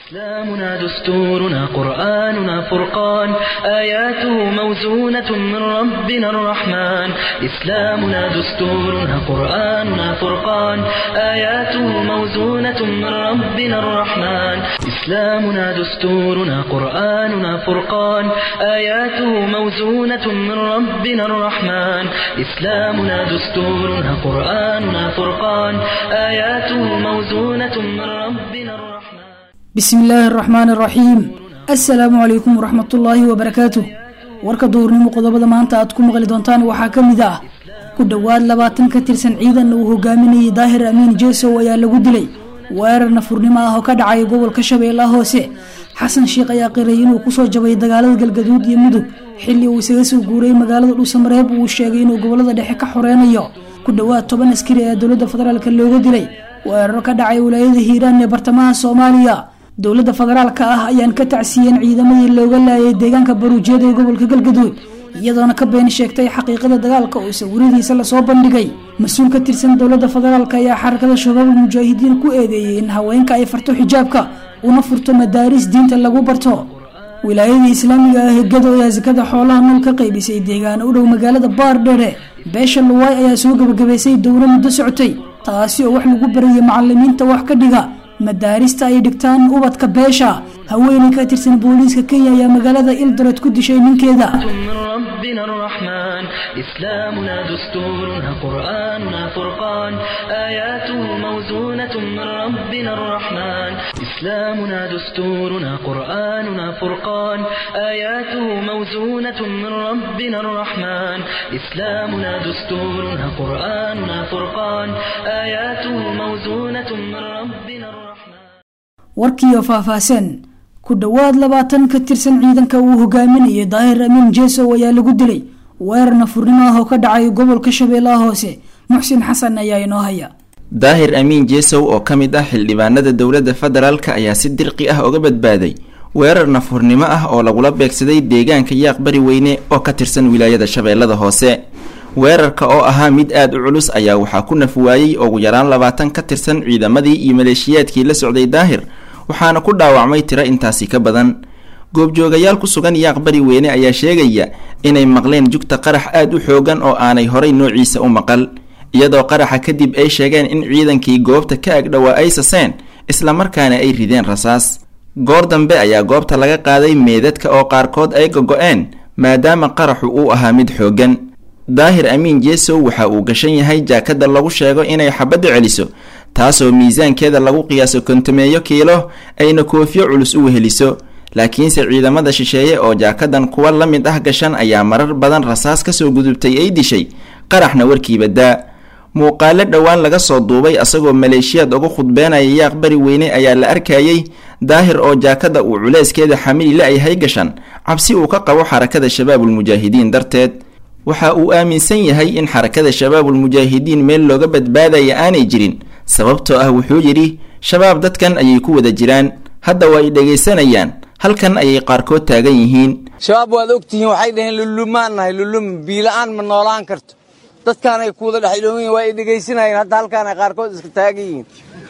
إسلامنا دستورنا قرآننا فرقان آياته موزونة من ربنا الرحمن إسلامنا دستورنا قرآننا فرقان آياته موزونة من ربنا الرحمن إسلامنا دستورنا قرآننا فرقان آياته موزونة من ربنا الرحمن إسلامنا دستورنا قرآننا فرقان آياته موزونة من ربنا الرحمن bismi illaahi araxmaan araxiim assalaamu calaykum waraxmatullaahi wabarakaatuh warka duurnimo qodobada maanta aad ku maqli doontaan waxaa ka mid ah ku dhowaad labaatan ka tirsan ciidan uu hogaaminayay daahir amiin jeesow ayaa lagu dilay weerar nafurnimo ah oo ka dhacay gobolka shabeellaha hoose xasan sheikh ayaa qiray inuu kusoo jabay dagaalada galgaduud iyo mudug xilli uu isaga soo guuray magaalada dhuusamareeb uu sheegay inuu gobolada dhexe ka xoreynayo ku dhowaad toban askari ee dowladda federaalk looga dilay weeraro ka dhacay wilaayada hiiraan ee bartamaha soomaaliya dowladda federaalka ah ayaan ka tacsiiyeen ciidamadii looga laayay deegaanka baruujeeda ee gobolka galgaduud iyadoona ka been sheegtay xaqiiqada dagaalka oo sawiradiisa lasoo bandhigay mas-uul ka tirsan dowladda federaalk ayaa xarakada shabaabul mujaahidiin ku eedeeyey in haweenka ay farto xijaabka una furto madaaris diinta lagu barto wilaayadii islaamiga ah hegado ayaa sakada xoolaha nool ka qaybisay deegaana u dhow magaalada baardhere beesha luwaay ayaa soo gebagabaysay dowlo muddo socotay taasi oo wax lagu barayay macalimiinta wax ka dhiga madaarista ay dhigtaan ubadka beesha haweeney ka tirsan booliiska kenya ayaa magaalada ildoret ku dishay ninkeeda من ربنا الرحمن إسلامنا دستورنا قرآننا فرقان آياته موزونة من ربنا الرحمن إسلامنا دستورنا قرآننا فرقان آياته موزونة من ربنا الرحمن إسلامنا دستورنا قرآننا فرقان آياته موزونة من ربنا الرحمن warkiiyo faahfaahsan ku dhowaad labaatan ka tirsan ciidanka uu hogaaminayay daahir amiin jeesow ayaa lagu dilay weerar nafurnimo ah oo ka dhacay gobolka shabeellaha hoose muxsin xasan ayaa inoo haya daahir amiin jeesow oo ka mid ah xildhibaanada dowladda federaalka ayaa si dirqi ah uga badbaaday weerar nafurnimo ah oo lagula beegsaday deegaanka yaaq bari weyne oo ka tirsan wilaayada shabeellada hoose weerarka oo ahaa mid aada u culus ayaa waxaa ku naf waayey ugu yaraan labaatan ka tirsan ciidamadii iyo maleeshiyaadkii la socday daahir waxaana ku dhaawacmay tiro intaasi ka badan goobjoogayaal ku sugan yaaq bari weyne ayaa sheegaya inay maqleen jugta qarax aada u xoogan oo aanay horay noociisa u maqal iyadoo qaraxa kadib ay sheegeen in ciidankii goobta ka agdhowaa ay saseen islamarkaana ay rideen rasaas goor dambe ayaa goobta laga qaaday meedadka oo qaarkood ay gogo-een maadaama qaraxu uu ahaa mid xoogan daahir amiin jeesow waxa uu gashan yahay jaakada lagu sheego inay xabaddu celiso taasoo miisaankeeda lagu qiyaaso kontameeyo kiilo ayna koofiyo culus u weheliso laakiinse ciidamada shisheeye oo jaakadan kuwa la mid ah gashan ayaa marar badan rasaas kasoo gudubtay ay dishay qaraxna warkiiba daa muuqaalo dhowaan laga soo duubay asagoo maleeshiyaad uga khudbeenaya yaaq bari weyne ayaa la arkayey daahir oo jaakada uu culeyskeeda xamili la-yahay gashan cabsi uu ka qabo xarakada shabaabul mujaahidiin darteed waxa uu aaminsan yahay in xarakada shabaabul mujaahidiin meel looga badbaadaya aanay jirin sababtoo ah wuxuu yidhi shabaab dadkan ayay ku wada jiraan hadda waa ay dhegaysanayaan halkan ayay qaarkood taagan yihiin shabaab waad ogtihiin waxay dhaheen lulumaan nahay lulum biila-aan ma noolaan karto dadkaanay kuwada dhexdhoogan yihin waa ay dhegaysanayeen hadda halkaanay qaarkood iska taagan yihiin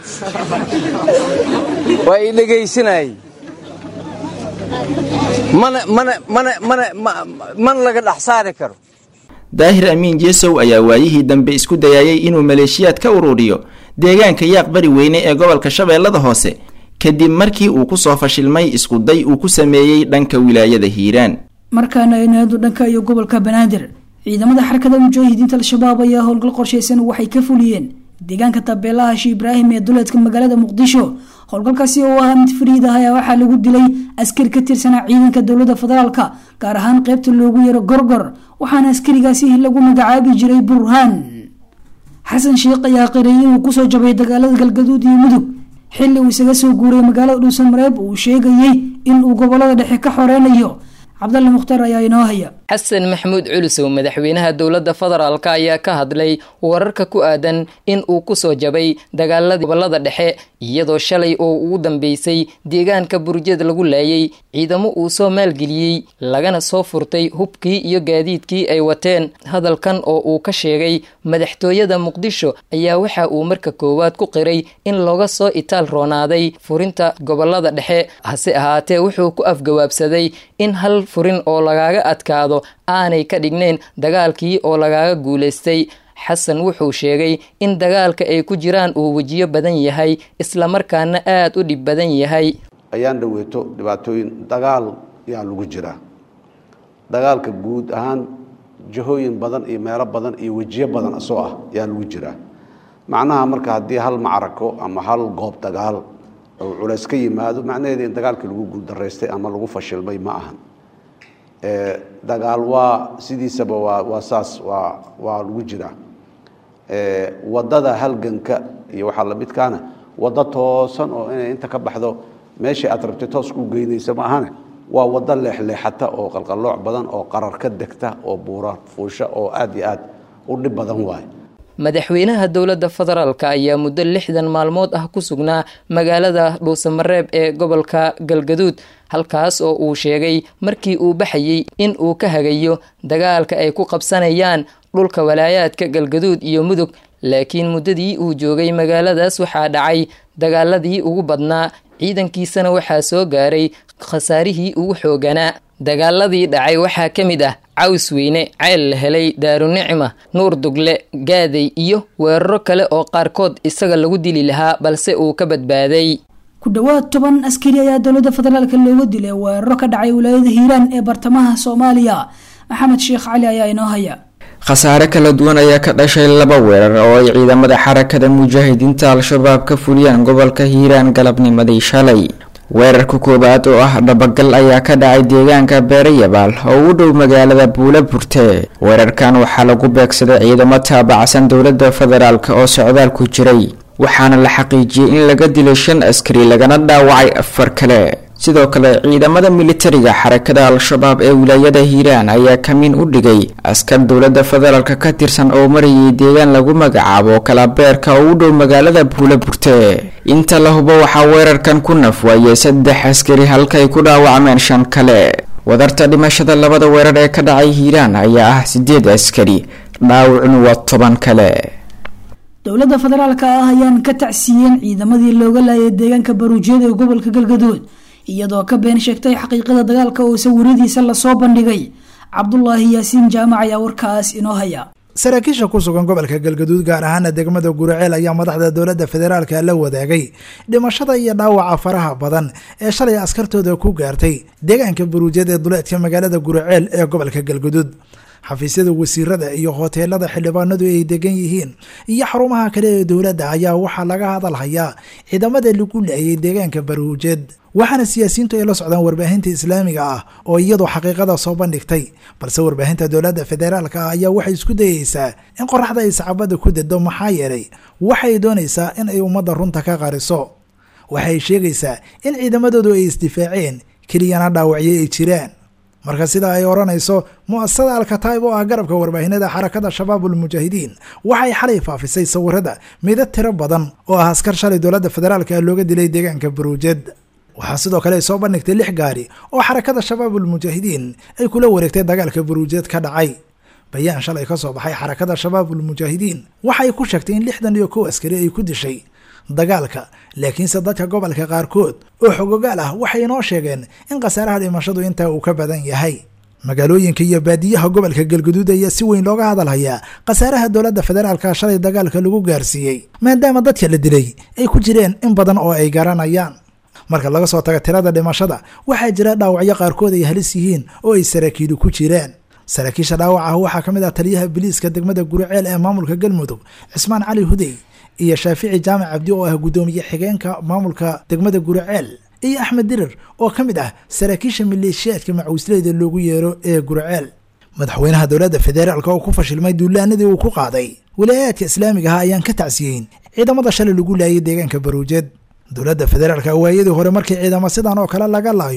waa ay dhegaysanayeen mana mana mana mana mana laga dhex saari karo daahir amiin jeesow ayaa waayihii dambe isku dayayay inuu maleeshiyaad ka ururiyo deegaanka yaaq bari weyne ee gobolka shabeellada hoose kadib markii uu kusoo fashilmay iskuday uu ku sameeyey dhanka wilaayada hiiraan markaana aynaadu dhanka iyo gobolka banaadir ciidamada xarakada mujaahidiinta al-shabaab ayaa howlgal qorshaysan waxay ka fuliyeen deegaanka tabeelaha shi ibraahim ee duleedka magaalada muqdisho howlgalkaasi oo ahaa mid fariid ah ayaa waxaa lagu dilay askari ka tirsanaa ciidanka dowladda federaalka gaar ahaan qeybta loogu yaro gorgor waxaana askarigaasi lagu magacaabi jiray burhaan xasan sheikh ayaa qiray inuu kusoo jabay dagaalada galgaduud iyo mudug xilli uu isaga soo guuray magaalada dhuusamareeb uu sheegayey in uu gobolada dhexe ka xoreynayo cabdalle mukhtaar ayaa inoo haya xasan maxamuud culusow madaxweynaha dowladda federaalk ayaa ka hadlay wararka ku aadan in uu kusoo jabay dagaaladii gobolada dhexe iyadoo shalay oo ugu dambeysay deegaanka burjad lagu laayay ciidamo uu soo maalgeliyey lagana soo furtay hubkii iyo gaadiidkii ay wateen hadalkan oo uu ka sheegay madaxtooyada muqdisho ayaa waxa uu marka koowaad ku qiray in looga soo itaal roonaaday furinta gobolada dhexe hase ahaatee wuxuu ku afgawaabsaday in hal furin oo lagaaga adkaado aanay ka dhignayn dagaalkii oo lagaaga guulaystay xasan wuxuu sheegay in dagaalka ay ku jiraan uu wejiyo badan yahay islamarkaana aada u dhib badan yahay ayaan dhaweeto dhibaatooyin dagaal yaa lagu jiraa dagaalka guud ahaan jihooyin badan iyo meelo badan iyo wejiyo badan asoo ah yaa lagu jiraa macnaha marka haddii hal macrako ama hal goob dagaal oo culays ka yimaado macnaheeda in dagaalkii lagu guuldaraystay ama lagu fashilmay ma ahan dagaal waa sidiisaba waa waa saas waa waa lagu jiraa wadada halganka iyo waxaa lamidkaana waddo toosan oo inay inta ka baxdo meeshii aad rabtay toos ku geynaysa ma ahane waa waddo leexleexata oo qalqallooc badan oo qarar ka degta oo buura fuusha oo aad iyo aad u dhib badan waaye madaxweynaha dowladda federaalk ayaa muddo lixdan maalmood ah ku sugnaa magaalada dhuusamareeb ee gobolka galgaduud halkaas oo uu sheegay markii uu baxayey in uu ka hagayo dagaalka ay ku qabsanayaan dhulka walaayaadka galgaduud iyo mudug laakiin muddadii uu joogay magaaladaas waxaa dhacay dagaaladii ugu badnaa ciidankiisana waxaa soo gaaray khasaarihii ugu xooganaa dagaaladii dhacay waxaa ka mid ah caws weyne ceel la helay daarunicma nuur dugle gaaday iyo weeraro kale oo qaarkood isaga lagu dili lahaa balse uu ka badbaaday ku dhowaad toban askari ayaa dowladda federaalk looga dilay weeraro ka dhacay wilaayada hiiraan ee bartamaha soomaaliya maxamed sheekh cali ayaa inoo haya khasaare kala duwan ayaa ka dhashay laba weerar oo ay ciidamada xarakada mujaahidiinta al-shabaab ka fuliyaan gobolka hiiraan galabnimadii shalay weerarka koowaad oo ah dhabagal ayaa ka dhacay deegaanka beerayabaal oo u dhow magaalada buula burte weerarkan waxaa lagu beegsaday ciidamo taabacsan dowladda federaalk oo socdaal ku jiray waxaana la xaqiijiyey in laga dilay shan askari lagana dhaawacay afar kale sidoo kale ciidamada militariga xarakada al-shabaab ee wilaayada hiiraan ayaa kamiin u dhigay askar dowladda federaalk ka tirsan oo marayay deegaan lagu magacaabo kalabeerka oo u dhow magaalada buula burte inta la hubo waxaa weerarkan ku nafwaayay saddex askari halkaay ku dhaawacmeen shan kale wadarta dhimashada labada weerar ee ka dhacay hiiraan ayaa ah sideed askari dhaawacnu waa toban kale dowladda federaalk ah ayaan ka tacsiiyeen ciidamadii looga laayay deegaanka baruujeed ee gobolka galgaduud iyadoo ka been sheegtay xaqiiqada dagaalka oo sawiradiisa lasoo bandhigay cabdulaahi yaasiin jaamac ayaa warkaas inoo haya saraakiisha ku sugan gobolka galgaduud gaar ahaana degmada guraceel ayaa madaxda dowladda federaalka la wadaagay dhimashada iyo dhaawaca faraha badan ee shalay askartooda ku gaartay deegaanka baruujeed ee duleedka magaalada guraceel ee gobolka galgaduud xafiisyada wasiirada iyo hoteelada xildhibaanadu ay degan yihiin iyo xarumaha kale ee dowladda ayaa waxaa laga hadalhayaa ciidamada lagu laayay deegaanka baruujeed waxaana siyaasiyiintu ay la socdaan warbaahinta islaamiga ah oo iyadu xaqiiqada soo bandhigtay balse warbaahinta dowladda federaalka ah ayaa waxay isku dayeysaa in qoraxda ay sacabada ku dado maxaa yeelay waxay doonaysaa in ay ummadda runta ka qariso waxay sheegaysaa in ciidamadoodu ay isdifaaceen keliyana dhaawacyo ay jiraan marka sida ay odhanayso mu-asasada alkataib oo ah garabka warbaahinada xarakada shabaabul mujaahidiin waxay xalay faafisay sawirada midad tiro badan oo ah askar shalay dowladda federaalka looga dilay deegaanka baruujed waxaa sidoo kale ay soo bandhigtay lix gaari oo xarakada shabaabul mujaahidiin ay kula wareegtay dagaalka baruujed ka dhacay bayaan shalay ka soo baxay xarakada shabaabul mujaahidiin waxay ku sheegtay in lixdan iyo kow askari ay ku dishay dagaalka laakiinse dadka gobolka qaarkood oo xogogaal ah waxay inoo sheegeen in khasaaraha dhimashadu intaa uu ka badan yahay magaalooyinka iyo baadiyaha gobolka galguduud ayaa si weyn looga hadalhayaa khasaaraha dowladda federaalka shalay dagaalka lagu gaarsiiyey maadaama dadka la dilay ay ku jireen in badan oo ay garanayaan marka laga soo tago tirada dhimashada waxaa jira dhaawacyo qaarkood ay halis yihiin oo ay saraakiilu ku jiraan saraakiisha dhaawac ah waxaa ka mid ah taliyaha biliiska degmada guriceel ee maamulka galmudug cismaan cali hudey iyo shaafici jaamac cabdi oo ah guddoomiye xigeenka maamulka degmada guriceel iyo axmed dirir oo ka mid ah saraakiisha maleeshiyaadka macuusleyda loogu yeero ee guriceel madaxweynaha dowladda federaalka oo ku fashilmay duulaanadii uu ku qaaday walaayaadka islaamiga ah ayaan ka tacsiyeyn ciidamada shalay lagu laayay deegaanka baruujed dowladda federaalka waayadii hore markii ciidamo sidan oo kale laga laayo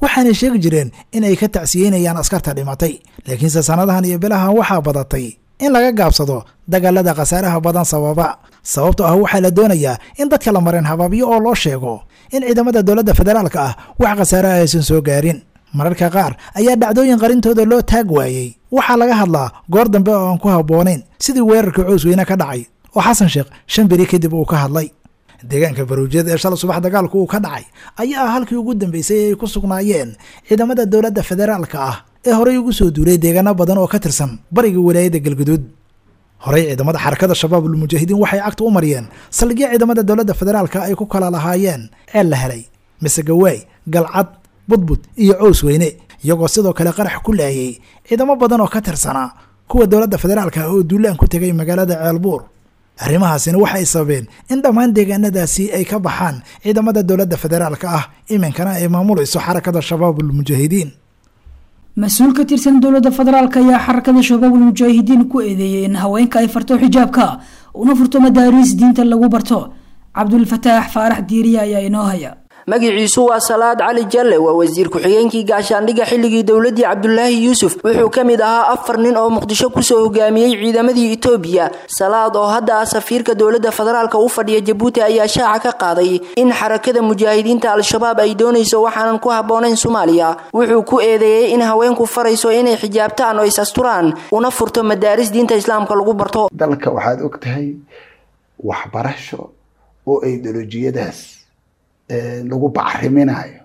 waxaanay sheegi jireen inay ka tacsiyeynayaan askarta dhimatay laakiinse sannadahan iyo bilahan waxaa badatay in laga gaabsado dagaalada khasaaraha badan sababa sababtoo ah waxaa la doonayaa in dadka la mareen habaabyo oo loo sheego in ciidamada dowladda federaalka ah wax khasaaraha aysan soo gaarin mararka qaar ayaa dhacdooyin qarintooda loo taag waayey waxaa laga hadlaa goor dambe oo aan ku habboonayn sidii weerarka coosweyne ka dhacay oo xasan sheekh shan beri kadib uu ka hadlay deegaanka baruujyada ee shala subax dagaalku uu ka dhacay ayaa ah halkii ugu dambeysay ay ku sugnaayeen ciidamada dowladda federaalka ah ee horey ugu soo duulay deegaano badan oo ka tirsan bariga walaayadda galguduud horey ciidamada xarakada shabaabul mujaahidiin waxay cagta u mariyeen saldhigyo ciidamada dowladda federaalka ay ku kala lahaayeen ceel la helay misegawaay galcad budbud iyo cows weyne iyagoo sidoo kale qarax ku laayay ciidamo badan oo ka tirsanaa kuwa dowladda federaalka ah oo duulaan ku tegay magaalada ceelbuur arrimahaasina waxay sababeen in dhammaan deegaanadaasi ay ka baxaan ciidamada dowladda federaalka ah iminkana ay maamulayso xarakada shabaabul mujaahidiin mas-uul ka tirsan dowladda federaalk ayaa xarakada shabaabul mujaahidiin ku eedeeyay in haweenka ay farto xijaabka una furto madaariis diinta lagu barto cabdulfataax faarax diiriya ayaa inoo haya magiciisu waa salaad cali jalle waa wasiir ku-xigeenkii gaashaandhigga xilligii dowladii cabdulaahi yuusuf wuxuu ka mid ahaa afar nin oo muqdisho kusoo hogaamiyey ciidamadii itoobiya salaad oo hadda ah safiirka dowladda federaalk u fadhiya jabuuti ayaa shaaca ka qaaday in xarakada mujaahidiinta al-shabaab ay doonayso waxaanan ku habboonayn soomaaliya wuxuu ku eedeeyey in haweenku farayso inay xijaabtaan oo is-asturaan una furto madaaris diinta islaamka lagu barto dalka waxaad og tahay waxbarasho oo ideolojiyadaas lagu bacriminayo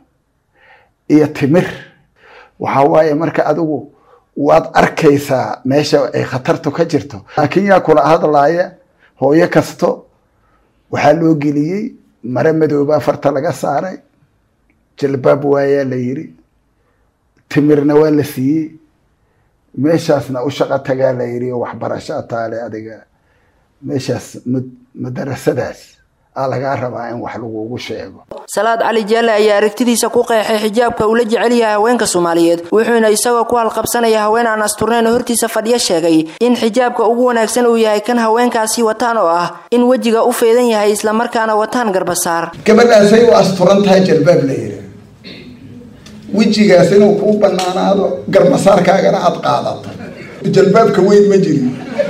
iyo timir waxa waaye marka adigu waad arkaysaa meesha ay khatartu ka jirto laakiin yaa kula hadlaaya hooyo kasto waxaa loo geliyey mare madooba farta laga saaray jalbaab waayaa la yiri timirna waa la siiyey meeshaasna u shaqo tagaa la yiri oo waxbarasho taale adiga meeshaas madarasadaas lagaa rabaa in wax lagugu sheego salaad cali jaalle ayaa aragtidiisa ku qeexay xijaabka uu la jecel yahay haweenka soomaaliyeed wuxuuna isagoo ku halqabsanaya haween aan asturnayn hortiisa fadhiyo sheegay in xijaabka ugu wanaagsan uu yahay kan haweenkaasi wataan oo ah in wejiga u feedan yahay islamarkaana wataan garbasaar gabadhaasay u asturan tahay jalbaab la yiri wejigaas inuu kuu banaanaado garbasaarkaagana aad qaadato jalbaabka weyn ma jirin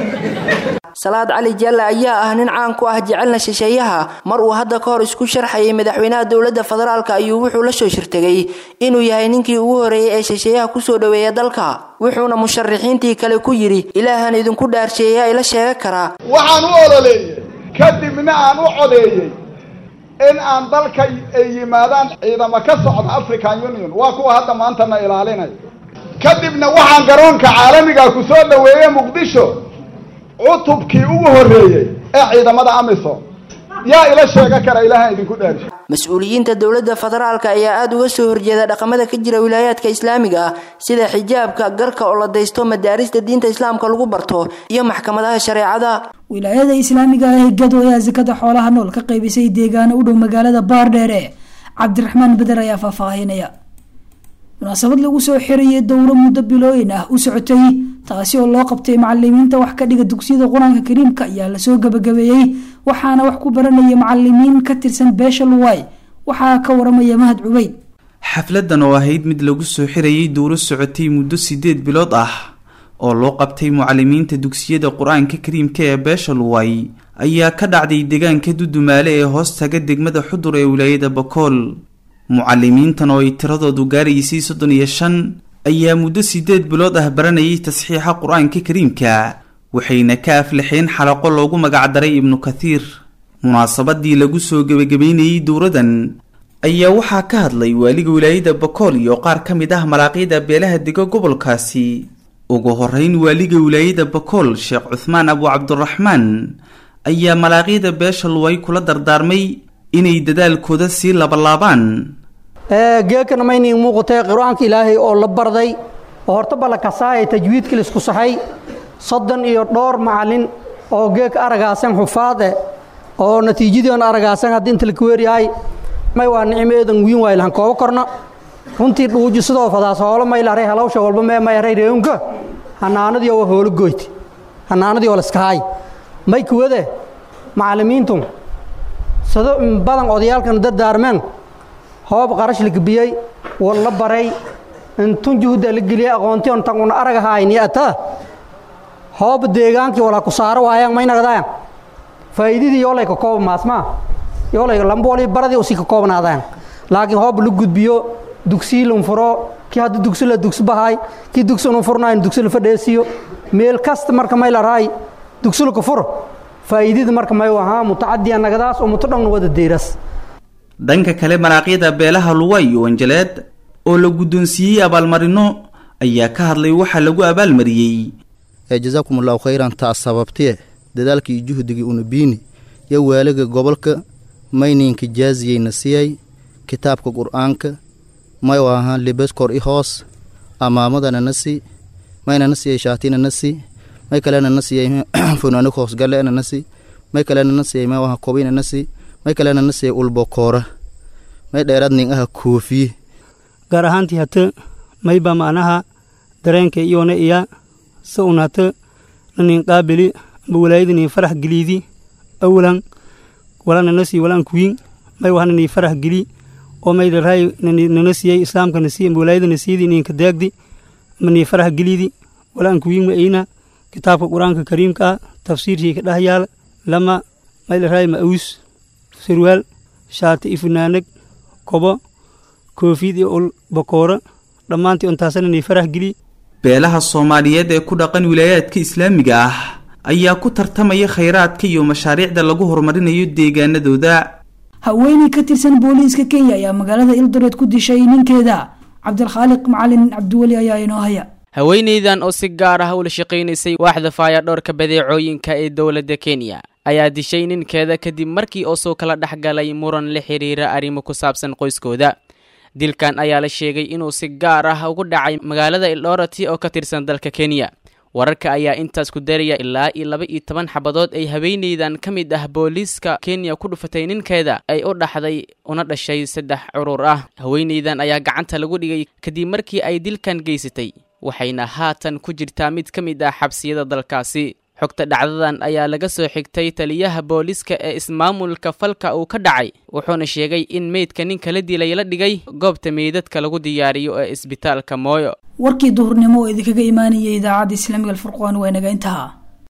salaad cali jaalle ayaa ah nin caan ku ah jecelna shisheeyaha mar uu hadda ka hor isku sharxayay madaxweynaha dowladda federaalk ayuu wuxuu la soo shirtegay inuu yahay ninkii ugu horeeyey ee shisheeyaha kusoo dhoweeya dalka wuxuuna musharaxiintii kale ku yidhi ilaahan idinku dhaarsheeya ila sheega karaa waxaan u ololeeyey kadibna aan u codeeyey in aan dalka ay yimaadaan ciidamo ka socda african union waa kuwa hadda maantana ilaalinaya kadibna waxaan garoonka caalamiga ku soo dhoweeyey muqdisho cutubkii ugu horreeyey ee ciidamada amisom yaa ila sheega kara ilaaha idinku dhaarshay mas-uuliyiinta dowladda federaalk ayaa aada uga soo horjeeda dhaqamada ka jira wilaayaadka islaamiga ah sida xijaabka garka oo la daysto madaarista diinta islaamka lagu barto iyo maxkamadaha shareecada wilaayada islaamiga ah ee gado ayaa sakada xoolaha nool ka qaybisay deegaano u dhow magaalada baardheere cabdiraxmaan beder ayaa faahfaahinaya munaasabad lagu soo xirayay dowro muddo bilooyin ah u socotay taasi oo loo qabtay macalimiinta wax ka dhiga dugsiyada qur-aanka kariimka ayaa lasoo gabagabeeyey waxaana wax ku baranaya macalimiin ka tirsan beesha luwaay waxaa ka waramaya mahad cubeyd xafladan oo ahayd mid lagu soo xirayay dowro socotay muddo sideed bilood ah oo loo qabtay mucalimiinta dugsiyada qur-aanka kariimka ee beesha luwaay ayaa ka dhacday deegaanka dudumaale ee hoostaga degmada xudur ee wilaayada bakool mucalimiintan oo ay tiradoodu gaaraysay soddon iyo shan ayaa muddo sideed bilood ah baranayay tasxiixa qur-aanka kariimka waxayna ka aflaxeen xalaqo loogu magacdaray ibnu kathiir munaasabadii lagu soo gebagabeynayey dowradan ayaa waxaa ka hadlay waaliga wilaayada bakool iyo qaar ka mid ah malaaqyada beelaha dega gobolkaasi ugu horeyn waaliga wilaayada bakool sheekh cuthmaan abu cabdiraxmaan ayaa malaaqyada beesha luway kula dardaarmay inay dadaalkooda sii labalaabaan geekana maynii muuqatay qur-aanka ilaahay oo la barday oo horta balla kasaaya tajwiidka laisku saxay soddon iyo dhowr macallin oo geeka aragaasan xufaade oo natiijadoon aragaasan haddii inta laka weeryahay may waa nicmeedan wiin waay lahan koobo korna runtii dhuuji sidoo fadaas hoolo may laray halawsha walba mee may aray reeunka hanaanadii waa hoolo goyti hanaanadii oo laskahay may kuwade macallimiintu sado badan odayaalkan dardaarmeen hoob qarash la gebiyey war la baray intun juhda la geliyey aqoonti on tan una arag hayni ata hoob deegaankii walaa ku saaro waayaan may nagdaan faa'iidadii yoolay ka kooba maasmaa yoolay lamboolii baradii usii ka koobnaadaan laakiin hoob la gudbiyo dugsii lun furo kii hadda dugsi la dugsi bahay kii dugsi unu furnayn dugsi la fadheesiyo meel kasta marka may la raay dugsi la ka furo faa'iidada marka may ahaa mutacadiya nagadaas oo muto dhanna wada deeras dhanka kale maraaqyada beelaha luway iyo wanjaleed oo la guddoonsiiyey abaalmarino ayaa ka hadlay waxaa lagu abaalmariyey jazaakum allahu khayran taas sababtee dadaalkii iyo juhdigii una biini yo waaliga gobolka mayninka jaaziyeyna siyay kitaabka qur'aanka may ahaa libeskor i hoos amaamadana na si mayna na siyay shaatina na si may kalena na siyay funaani hoosgalena na si may kalena na siyay may ahaa kobina na si may kalena na siyay ulbokoora may dheeraad nin aha koofiye gaar ahaantii hata mayba macnaha dareenka iyona iya sa un hata nanin qaabili amba walaayadanii farax geliidi awalan walana nasii walaan kuwiin may wahananii farax geli oo mayda raay nana siiyey islaamka nasiy amba walaayada nasiyadii ninka daagdi amba nii farax geliidi walaan kuwiin ma eyna kitaabka qur-aanka kariimka ah tafsiirkii ka dheh yaala lama mayda raay ma awus sarwaal shaati iyo funaanag kobo koofiyad iyo ul bakooro dhammaantii untaasana nii farax geli beelaha soomaaliyeed ee ku dhaqan wilaayaadka islaamiga ah ayaa ku tartamaya khayraadka iyo mashaariicda lagu horumarinayo deegaanadooda haweeney ka tirsan booliiska kenya ayaa magaalada ildoreed ku dishay ninkeeda cabdilkhaaliq macalin cabdiweli ayaa inoo haya haweeneydan oo si gaar ah ula shaqaynaysay waaxda faayadhoorka badeecooyinka ee dowladda kenya ayaa dishay ninkeeda kadib markii oo soo kala dhex galay muran la xiriira arrimo ku saabsan qoyskooda dilkan ayaa la sheegay inuu si gaar ah ugu dhacay magaalada ildorati oo ka tirsan dalka kenya wararka ayaa intaas ku daraya ilaa iyo laba iyo toban xabadood ay haweeneydan ka mid ah booliiska kenya ku dhufatay ninkeeda ay u dhaxday una dhashay saddex curur ah haweeneydan ayaa gacanta lagu dhigay kadib markii ay dilkan geysatay waxayna haatan ku jirtaa mid ka mid ah xabsiyada dalkaasi xogta dhacdadan ayaa laga soo xigtay taliyaha booliiska ee ismaamulka falka uu ka dhacay wuxuuna sheegay in meydka ninka la dilay la dhigay goobta meydadka lagu diyaariyo ee isbitaalka mooyo warkii duhurnimo oo idinkaga imaanayay idaacadda islaamiga alfurqaan waa inaga intaha